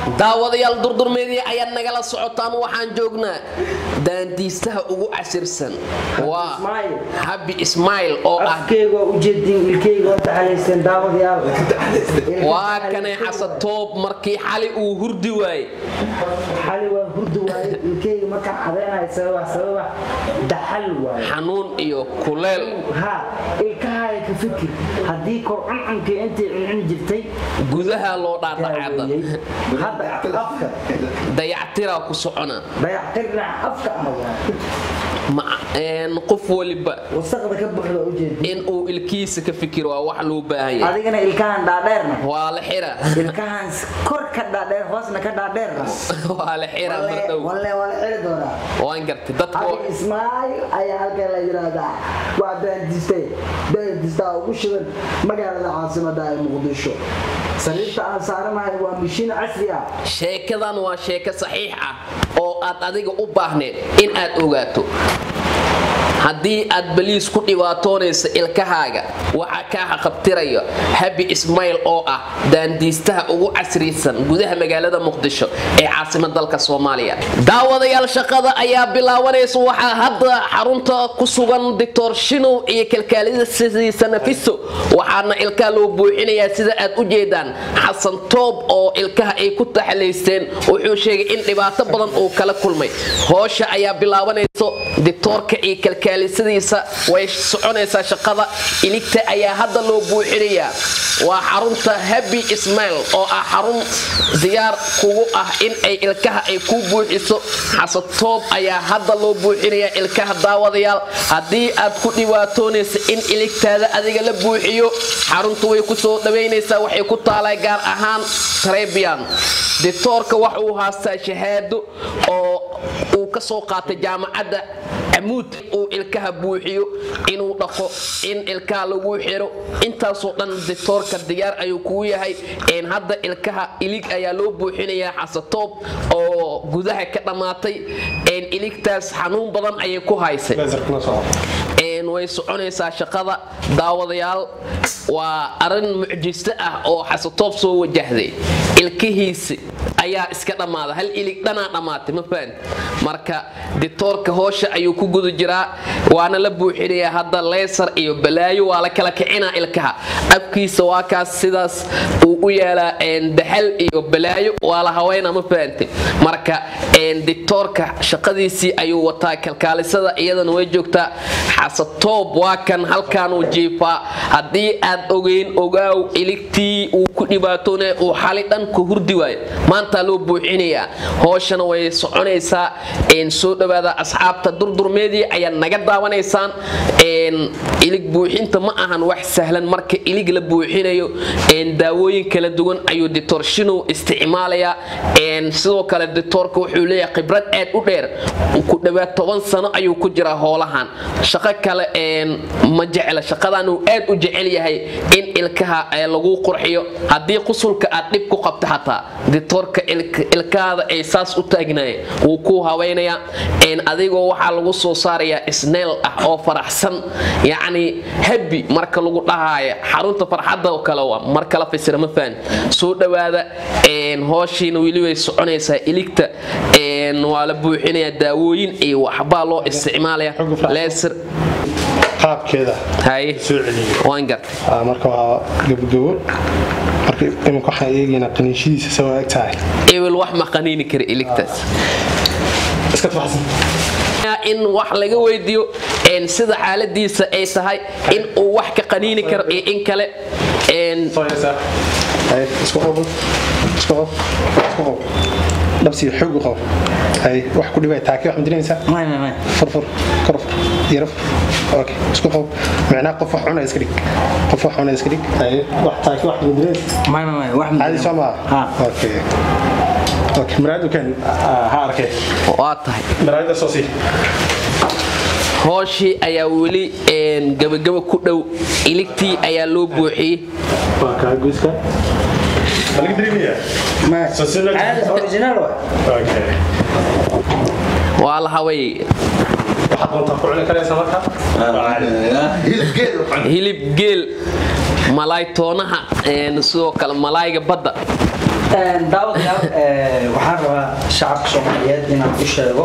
daawadayaal durdurmeedii ayaad nagala socotaan waxaan joognaa daandiistaha ugu casirsan waa Ismail. habi ismail oo ah afkeyga waa ujeedin ilkeyga waa taxalaysteen daawadayaal waa kanay xasatoob markii xali uu hurdi waaye xali waa hurdi waaye ilkeyga markaan cadaynayo sababa sababa daxal waaye xanuun iyo kuleel ha ilkahaaga ka fikir haddii kor cuncunkii intay cuncun jirtay gudaha loo dhaadhacada daaweeyey. hadda afka dayactiraa ku socona dayactirna afka ah waaye Ma- een, qof waliba wasaqda ka buuxda ujeedin in uu ilkiisa ka fikiro waa wax loo baahan yahay adigana ilkahan dhaadheerna waa la xira ilkahan kor ka dhaadheer hoosna ka dhaadheerna waa la xira mardhow walle waa la xiri doonaa waan gartay dadka Abi Ismail ayaa halkan la yiraahdaa waa daandistay daandistaa ugu shidan magaalada caasimada ee Muqdisho sariirta aan saaranahay waa mishiin casri ah sheekadan waa sheeko saxiix ah oo aad adiga u baahneed in aad ogaato haddii aad baliis ku dhibaatoonaysa ilkahaaga waxaa kaa xaqabtiraya habi ismail oo ah daandiistaha ugu casrisan gudaha magaalada muqdisho ee caasimad dalka soomaaliya daawadayaal shaqada ayaa bilaabanaysa waxaa hadda xarunta ku sugan doctor shinow iyo kalkaalidasiisa nafiso waxaana ilkaha loo buuxinayaa sida aad u jeedaan xasan toob oo ilkaha ay ku taxalaysteen wuxuu sheegay in dhibaato badan uu kala kulmay hoosha ayaa bilaabanayso dictoorka iyo kalkaalisadiisa way soconaysaa shaqada iligta ayaa hadda loo buuxinayaa waa xarunta habi ismail oo ah xarun diyaar kugu ah in ay ilkaha ay ku buuxiso xasatoob ayaa hadda loo buuxinayaa ilkaha daawadayaal haddii aad ku dhibaatoonaysa in iligtaada adiga la buuxiyo xaruntu way ku soo dhawaynaysaa waxay ku taalaa gaar ahaan trebian dictoorka waxa uu haastaa shahaado oo uu ka soo qaatay jaamacadda camuud uu ilkaha buuxiyo inuu dhaqo in ilkaha lagu xiro intaasoo dhan dictoorka diyaar ayuu kugu yahay een hadda ilkaha ilig ayaa loo buuxinayaa xasatoob oo gudaha ka dhammaatay een iligtaas xanuun badan ayay ku haysay een way soconaysaa shaqada daawadayaal waa arin mucjiso ah oo xasatoob soo wajahday ilkihiisi ayaa iska dhammaaday hal ilig dhanaa dhammaatay ma fahan marka dictoorka hoosha ayuu ku guda jiraa waana la buuxinayaa hadda leysar iyo balaayo waa la kala kicinaa ilkaha afkiisa waa kaas sidaas uu u yaalaa een, daxal iyo balaayo waa la haweyna ma fahantay marka een, dictoorka shaqadiisii ayuu wataa kalkaalisada iyadana way joogtaa xasatoob waa kan halkaanuu jiifaa haddii aad ogeyn ogaaw iligtii uu ku dhibaatoonaya uu xali dhan ku hurdi waayo maantaa loo buuxinayaa hooshana way soconaysaa een, soo dhawaada asxaabta durdurmeedii ayaad naga daawanaysaan een, ilig buuxinta ma ahan wax sahlan marka ilig la buuxinayo een, daawooyin kala duwan ayuu dictor shinow isticmaalayaa een, sidoo kale dictoorka wuxuu leeyahay khibrad aad u dheer ku dhawaad toban sano ayuu ku jiraa hoolahan shaqo kale een, ma jecla shaqadan uu aad u jecel yahay in ilkaha ee lagu qurxiyo haddii qusulka aad dhib ku qabto xataa dictoorka ilk- ilkahaada ay saas u taagnaayeen wuu ku haweynayaa een, adigoo waxaa lagu soo saarayaa isneel ah oo faraxsan yacni habi marka lagu dhahaayo xarunta farxadda oo kale waa mar kala fasira ma fahan soo dhawaada een, hooshiina weli way soconaysaa iligta een, waa la buuxinayaa daawooyin iyo waxbaa loo isticmaalaya leesir qaabkeeda haye soo celiyo waan gartay Aa, marka waa gabagabo marka iminka waxaan eegaynaa qaniinshadiisa soo eg tahay ebel wax ma qaniini kara iligtaas iska tabaxsan in wax laga weydiiyo een, sida xaaladiisa ay tahay in uu wax ka qaniini karo iyo in kale een, soo yeesaa hay isku qobo isku qob isku qob dhabsi xoog u qob hay wax ku dhibay taaki wax madinaysaa may may may furfur korfur yaro fur okay isku qob macnaa qof wax cunay iska dhig qof wax cunay iska dhig hay wax taaki wax madinaysaa may may may wax caadi soo maa ha okay okay maraadu kan ha arkay waa tahay maraada soo sii hooshii ayaa weli een, gabagaba ku dhow iligtii ayaa loo buuxiyey waa kaa guuska laga dareemayaa may Soo si loo- caadi original waa okay waa la haway waxaad doontaa ku cuni karaysaa marka hilib geel malaay toonaha een, sidoo kale malaayga badda daawadayaal shacabka soomaaliyeed inaan u sheego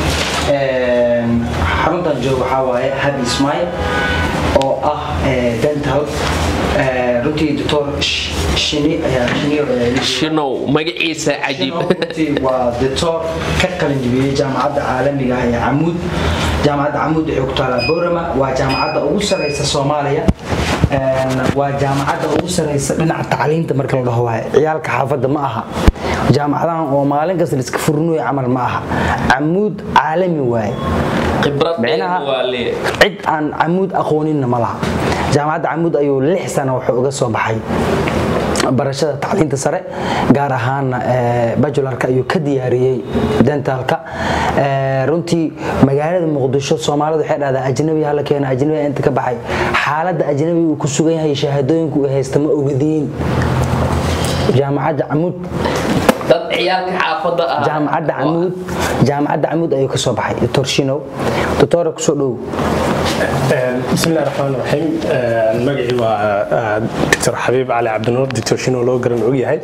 xaruntan jooga waxaa waaye habi ismail oo ah dental runtii doctor shini ayaa shiniyo shinow magaciisa cajiib runtii waa doctor ka qalin jibiyey jaamacadda caalamiga ah ee camuud jaamacadda camuud waxay ku taalaa boorama waa jaamacadda ugu sareysa soomaaliya waa jaamacadda ugu sareysa dhinaca tacliinta marka la dhaho waaye ciyaalka xaafadda ma aha jaamacadahan oo maalin kasta liska furnuy camal ma aha camuud caalami waaye khibrad micnaha waa lee cid aan camuud aqooninna ma laha jaamacadda camuud ayuu lix sano wuxuu uga soo baxay barashada tacliinta sare gaar ahaana bajularka ayuu ka diyaariyey dentalka runtii magaalada muqdisho soomaalida waxay dhahdaa ajnabi hala keena ajnabi inta ka baxay xaaladda ajnabi uu ku sugan yahay shahaadooyinka uu haysta ma ogadiin jaamacadda camuud dad ciyaalka xaafadda ah jaamacadda camuud jaamacadda camuud ayuu ka soo baxay doctor shinow doctora kusoo dhow بسم الله الرحمن الرحيم magacii waa dr xabiib cali cabdinuur dr shino loo garan og yahay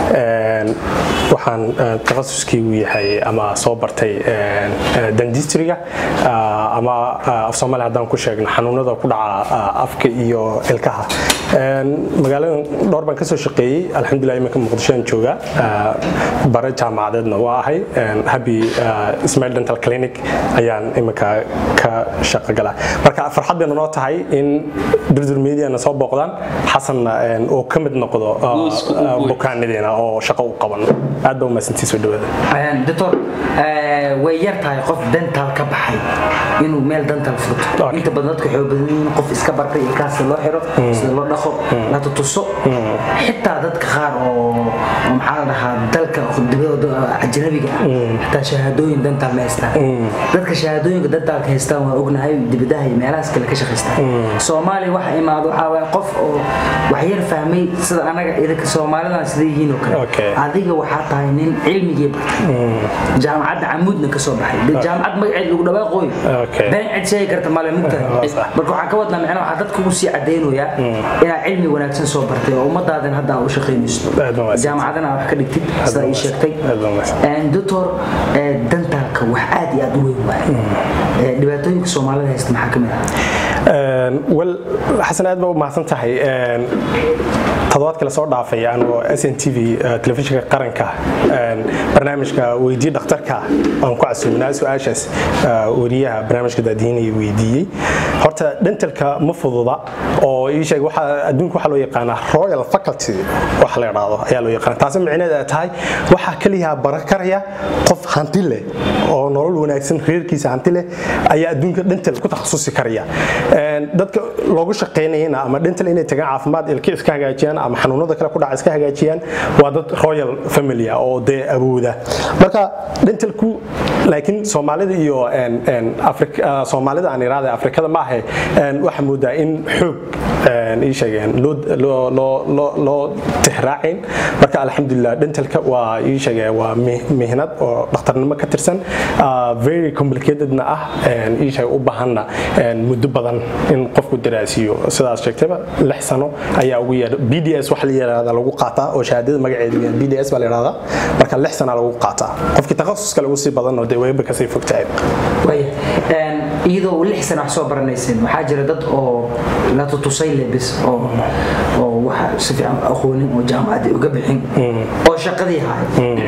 waxaan takhasuskeygu yahay ama soo bartay dandistriga ama af soomaali haddaan ku sheegno xanuunada ku dhaca afka iyo ilkaha magaaladan dhowr baan ka soo shaqeeyey alxamdulilah iminka muqdishoan jooga bare jaamacadeedna waa ahay habi ismail dental clinic ayaan iminka ka shaqo galaa marka farxad bayna noo tahay in durdur mediana soo booqdaan xasanna uu ka mid noqdo bukaanadeena oo shaqo u qaban aad baa umahadsantii soo dhawaada doctor way yar tahay qof dental ka baxay inuu meel dental furto inta badan dadka waxay badan yihiin qof iska bartay ilkaas sida loo xiro sida loo dhaqo la tutuso xitaa dadka qaar oo maxaa la dhahaa dalka dibadooda ajnabiga ah xitaa shahaadooyin dental ma haystaan dadka shahaadooyinka dentalka haystaan waa ognahay dibadaha iyo meelahaas kale ka shaqaystaan soomaaliya waxa imaado waxaa waaye qof oo wax yar fahmay sida anaga idinka soomaalidan sida yihiin oo kale Okay. adiga waxaa tahay nin cilmigii bartay jaamacadda camuudna ka soo baxay dee jaamacad magaceed lagu dhawaaqooyo Okay. been cid sheegi karta male mugtahay Waa sax. marka waxaan ka wadnaa macnaha waxaa dadka ugu sii cadaynayaa inaad cilmi wanaagsan soo bartay oo ummadaadan hadda aa u shaqaynayso Aad baa wanaagsan. jaamacadana aa wax ka dhigtid sida ii sheegtay Aad baa wanaagsan. doctor dentalka wax aad iyo aad u weyn waaye Eh, dhibaatooyinka soomaalida haysta maxaa ka mid ah wel xasan aad baa u mahadsan tahay toddobaadka la soo dhaafay anoo s n t v telefishinka qaranka barnaamijka weydii dhakhtarka aan ku casuuminaa su-aashaas wariyaha barnaamijka daadiinaya weydiiyey horta dentalka ma fududa oo ii sheeg waxa adduunka waxaa loo yaqaanaa royal faculty wax la idhaahdo ayaa loo yaqaana taasi micneheed ay tahay waxaa keliya bara karaya qof hanti leh oo nolol wanaagsan reerkiisa hanti leh ayaa adduunka dental ku takhasusi karaya dadka loogu shaqaynayana ama dental inay tagaan caafimaad ilka iska hagaajiyaan ama xanuunada kale ku dhaca iska hagaajiyaan waa dad royal family ah oo dee awooda marka dentalku laakiin soomaalida iyo Afrika- soomaalida aan iraahday afrikada ma ahe waxaa moodaa in xoog ii sheegeen loo loo- loo- loo- loo tixraacin marka alxamdulilah dentalka waa ii sheegeen waa mi- mihnad oo dhakhtarnimo ka tirsan ah, very complicatedna ah ii sheeg u baahanna muddo badan in qofku daraasiyo sidaas sheegtayba lix sano ayaa ugu yeedha b d s waxa la yidhahda lagu qaataa oo shahaadada magaceedu yahay b d s baa la yidhahdaa marka lix sana lagu qaataa qofkii takhasuska lagu sii badan oo dee wayba kasii fog tahay waaya Een, iyadoo lix sana wax soo baranayseen waxaa jira dad oo la tutusay lebis oo oo waxa si fiican u aqoonin oo jaamacadda uga bixin oo shaqadii haay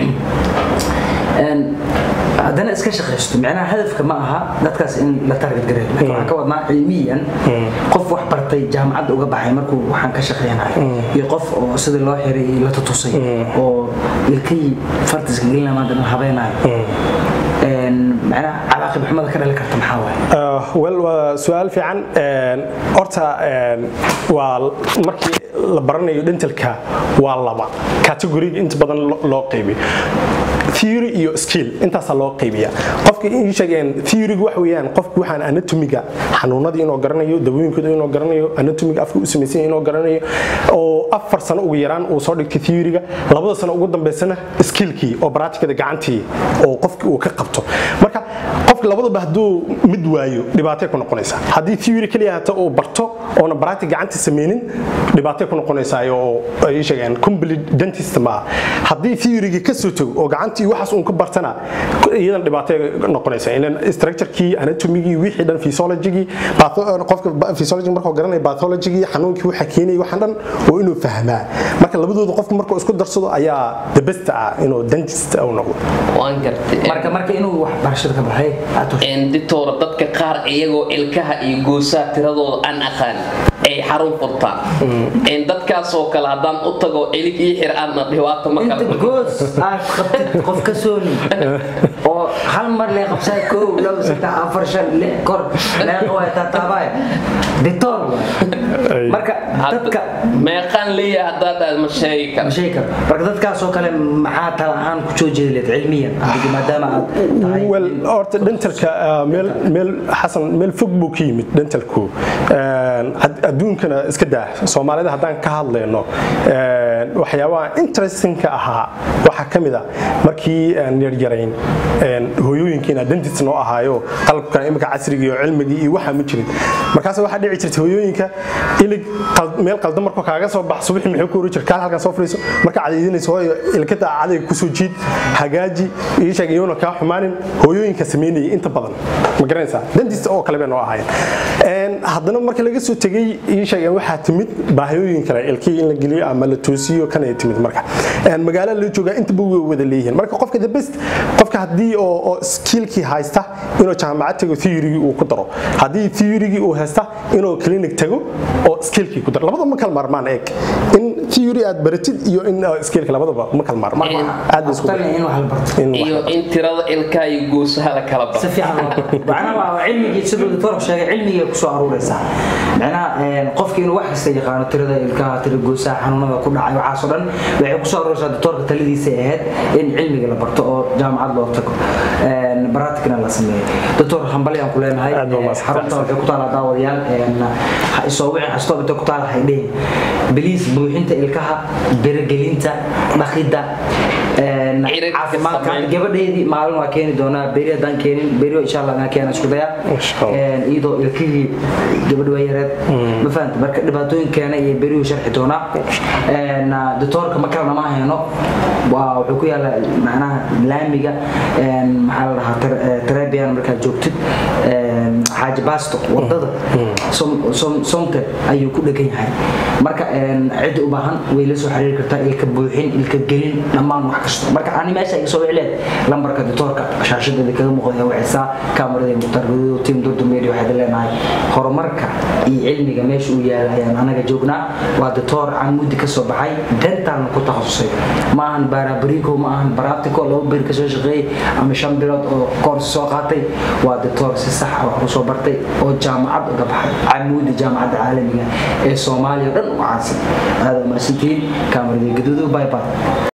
Een, haddana iska shaqaysto micnaha hadafka ma aha dadkaas in la target gareeyo laakiin waxaan ka wadnaa cilmiyan qof wax bartay jaamacadda uga baxay markuu waxaan ka shaqeynayo iyo qof oo sidii loo xiray la tutusay oo ilkihii fartiska gelina maanta la habeenayo Een, macnaha cawaaqib xumada ka dhali karta maxaa waaye Uh, wel waa su-aal fiican Een, horta een, waa markii la baranayo dentalka waa laba categoriga inta badan lo- loo qaybiyo theory iyo skill intaasaa loo qaybiya qofka ii sheegeen theoryga waxa weeyaan qofku waxaan anatomiga xanuunadii inuu garanayo dawooyinkooda inuu garanayo anatomiga afka u samaysan yahay inuu garanayo oo afar sano ugu yaraan uu soo dhigtay theoryga labada sano ugu dambeysana skillkii oo practicada gacantii oo qofki uu ka qabto marka qof qofka labadaba hadduu mid waayo dhibaatay ku noqonaysaa haddii theory keliya hata uu barto oona barati gacanta sameynin dhibaatay ku noqonaysaa oo ay sheegeen complete dentist ma haddii theoryga ka soo tago oo gacantii waxaas uun ka bartana iyadan dhibaatay noqonaysaa ilan structurekii anatomigii wixii dhan physiologigii qofka physiology markuu garanaya pathologigii xanuunkii waxa keenaya waxaan dhan oo inuu fahmaa marka labadooda qofka markuu isku darsado ayaa the best ah inuu dentist uu noqdo waan gartay marka marka inuu wax barashada ka baxay aad u ditoora dadka qaar iyagoo ilkaha iyo goosaha tiradooda aan aqaan ay xarun furtaan dadkaasoo kale haddaan u tago ilig ii xir aadna dhibaato ma inta kala goos aad qabtid qof ka sooni oo hal mar lee qabsaa kow labo saddex afar shan lix kor leeqa waa taataabaya ditoor waay marka dadka meeqaan leeyahay haddaad aad ma sheegi kara ma sheegi karo marka dadkaasoo kale maxaa tala ahaan ku soo jeedi leed cilmiyan adiga maadaama aad tahay wel horta dentalka ah, meel meel xasan meel fog buu ka yimid dentalku Een, ad- adduunkana iska daa soomaalida haddaan ka hadlayno een, waxyaabaha interestingka ahaa waxaa ka mid a markii aan yaryarayn een, hooyooyinkiina dentist noo ahaayo qalabkan imika casriga iyo cilmigii iyo waxaa ma jirin markaas waxaa dhici jirta hooyooyinka ilig qal- meel qaldan markuu kaaga soo bax subaxii muxuu ku oran jira kaal halkan soo fadhiiso marka cadaydinayso hooyo ilkada cadayga kusoo jiid hagaaji ii sheeg iyona kaa xumaanin hooyooyinka sameynayay inta badan ma garanaysaa dentist oo kale bay noo ahaayeen Een, haddana marka laga soo tegay ii sheegeen waxaa timid baahiyooyin kale ilkii in la geliyo ama la toosiyo kan ay timid marka Een, magaalo la joogaa intaba way wada leeyihiin marka qofka the best qofka haddii oo oo skillkii haysta inuu jaamacad tago theory uu ku daro haddii theory uu haysta inuu clinic tago oo skillkii ku daro labadaba ma kala maarmaan eeg in theory aad baratid iyo in uh, skillka labadaba ma kala maarmaan aad bay isku talin in wax la barto in wax- iyo in tirada ilkaha iyo goosaha la kala si baro fiican loo barto macnaha waa cilmigii siduu doctor sheegay cilmigii ku soo aruuraysaa macnaha een, qofkii inuu wax kasta yaqaano tirada ilkaha tira goosaha xanuunada ku dhacay waxaasoo dhan waxay ku soo aruuraysaa doctorka taladiisa ay ahayd in cilmiga la barto oo jaamacad loo tago een, baraatikna la sameeyo doctor hambali aan ku leenahay Aad baa Een, mahadsan. xarunta waxay ku taalaa daawadayaal een, ha isoo wixii kastoo inta ku taala hay dhihin biliis buuxinta ilkaha berigelinta dhaqidda een, Ciribka caafimaadka sameyn. gabadheedii maalin waa keeni doonaa beri haddaan keenin beri insha allah aan keena isku daya Insha Allah. Een, iyadoo ilkihii gabadh waa yareed ma fahanta marka dhibaatooyinkeena iyo beriyuu sharxi doonaa Een, ah, doctoorka ma kalena ma hayno waa wuxuu ku yaala macnaha laamiga een, maxaa la dhahaa Ter- eh, Trebian markaad joogtid een, xaaji baasto wadada Som- Som- somte ayuu ku dhegan yahay marka een, cidda u baahan way la soo xiriiri kartaa ilka buuxin ilka gelin dhammaan wax kasta marka ani meesha iga soo wicleed lambarka doctoorka shaashadeeda kaga muuqda wicisaa kaamarada mukhtaar gaduud tim durdu media waxaad leenahay horumarka iyo cilmiga meesha uu yaala ayaan anaga joognaa waa doctor camudi ka soo baxay dentalna ku takhasusay ma ahan baarabrico ma ahan baraptico laba beri ka soo shaqeeyey ama shan bilood oo koors soo qaatay waa doctor si sax ah wax u soo bartay oo jaamacad uga baxay camudi jaamacadda caalamiga ee soomaaliya oo dhan u caansan aada umahadsantihiin kaamarada gaduudu bye bye